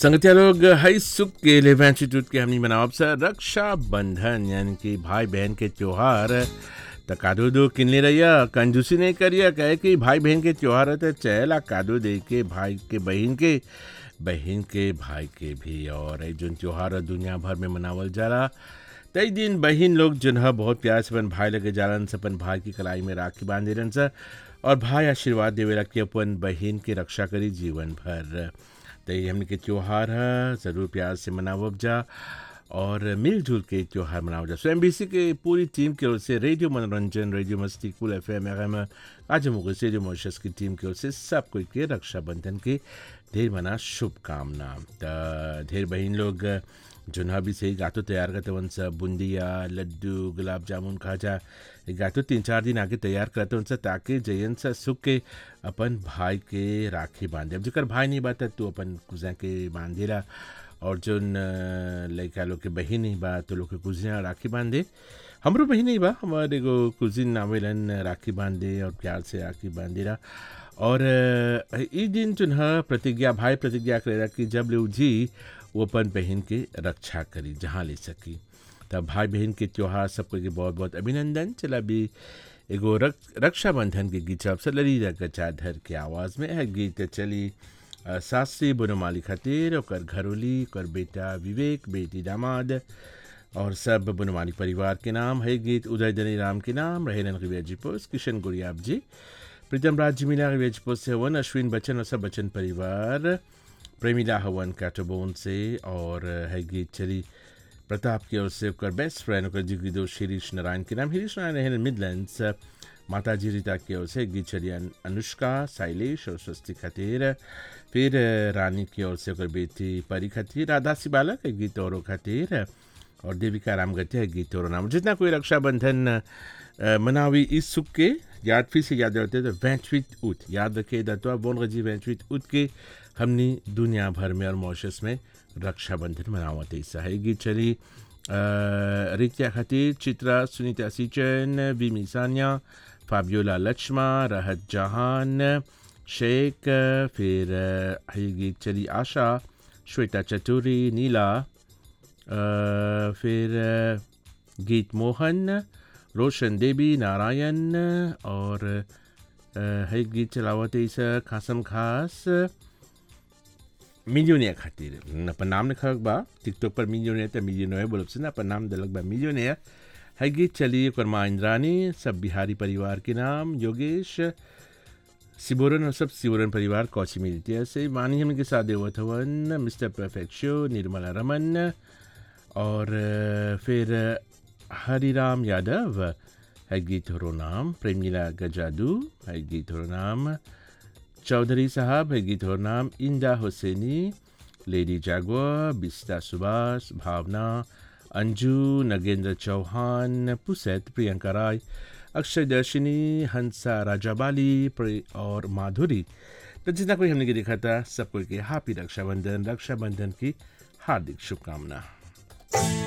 संगतिया लोग हई सुख के लेवेंचिट्यूड के हमनी मनावब सर रक्षा बंधन यानी कि भाई बहन के त्योहार त कादो दो किनले रहिया कंजूसी नहीं करिया कहे कि भाई बहन के त्योहार है तो चहला कादो दे के भाई के बहन के बहन के भाई के भी और जो त्योहार दुनिया भर में मनावल जाला तई दिन बहन लोग जो है बहुत प्यार से अपन भाई लगे जालन से अपन भाई की कलाई में राखी बांध देलन से और भाई आशीर्वाद देवेला कि अपन बहन के रक्षा करी जीवन भर तो ये हमने के त्यौहार है ज़रूर प्यार से मनावब जा और मिलजुल के त्यौहार मनावल जा सो एम के पूरी टीम की ओर से रेडियो मनोरंजन रेडियो मस्ती कुल एफ एम एम आज मुगल से रेडियो मॉरिशस की टीम की ओर से सब कोई के रक्षाबंधन के ढेर मना शुभकामना त ढेर बहन लोग जुन्हा भी सही गातो तैयार करते वन सब बुंदिया लड्डू गुलाब जामुन खाजा गातो तीन चार दिन आगे तैयार करते उनसे ताकि जयन से सुख के अपन भाई के राखी बांधे अब जेकर भाई नहीं बात तू अपन कुजा के बांधेला और जो लड़का लोग के बहन ही बा तो लोग के कुजिया राखी बांधे हमरो बहन ही बा हमारे एगो कुजिन आवेलन राखी बांधे और प्यार से राखी बांधेला और ई दिन जो है प्रतिज्ञा भाई प्रतिज्ञा करेला कि जब ले जी वो अपन बहन के रक्षा करी जहाँ ले सकी तब भाई बहन के त्यौहार सबको के बहुत बहुत अभिनंदन चला भी एगो रक, रक्षाबंधन के गीत अवसर लड़ी गचाधर के आवाज़ में है गीत चली सासरी बनोमाली खातिर ओकर घरोली ओकर बेटा विवेक बेटी दामाद और सब बनोमाली परिवार के नाम है गीत उदय दनी राम के नाम रहेलन रिवेजिपोस किशन गुड़ियाब जी प्रीतम राज जिमिला रिवेजिपोस से हवन अश्विन बच्चन और सब बच्चन परिवार प्रेमिला हवन कैटोबोन से और है गीत चली प्रताप की ओर से ओकर बेस्ट फ्रेंड ओकर जिगरी दोस्त शिरीष नारायण के नाम हिरीश नारायण है मिडलैंड्स माता जी रीता की ओर से गीत चली अनुष्का शैलेश और स्वस्ति खातिर फिर रानी की ओर से ओकर बेटी परी खातिर राधा सिबाला के गीत और खातिर और देविका राम गति है गीत और नाम जितना कोई रक्षाबंधन मनावी इस सुख के याद फिर से याद रखते तो वैंचवित उत याद रखे दत्वा बोन गजी वैंचवित उत के हमने दुनिया भर में और मॉरिशस में रक्षाबंधन मनावत ऐसा है गीत चली रित्या खातिर चित्रा सुनीता सिचन विमी सानिया फाबियोला लक्ष्मा राहत जहान शेख फिर है गीत चली आशा श्वेता चतुरी नीला फिर गीत मोहन रोशन देवी नारायण और है गीत चलावत ऐसा खासम खास मिलियोनियर खातिर अपन नाम लिखल बा टिकटॉक पर मिलियोनियर तो मिलियोनियर बोलब से ना अपन नाम दिलक बा मिलियोनियर है गीत चली ओकर माँ इंद्रानी सब बिहारी परिवार के नाम योगेश सिबोरन और सब सिबोरन परिवार कौची मिलती है से मानी हम के साथ देवत हवन mister perfect show Nirmala Raman और फिर हरिराम यादव है गीत हो नाम प्रेमिला गजादू है गीत हो नाम चौधरी साहब है गीत हो नाम इंदा हुसैनी लेडी जागवा बिस्ता सुभाष भावना अंजू नगेंद्र चौहान पुसैत प्रियंका राय अक्षय दर्शिनी हंसा राजाबाली और माधुरी तो जितना कोई हमने के देखा था सबको के हैप्पी रक्षाबंधन रक्षाबंधन की हार्दिक शुभकामना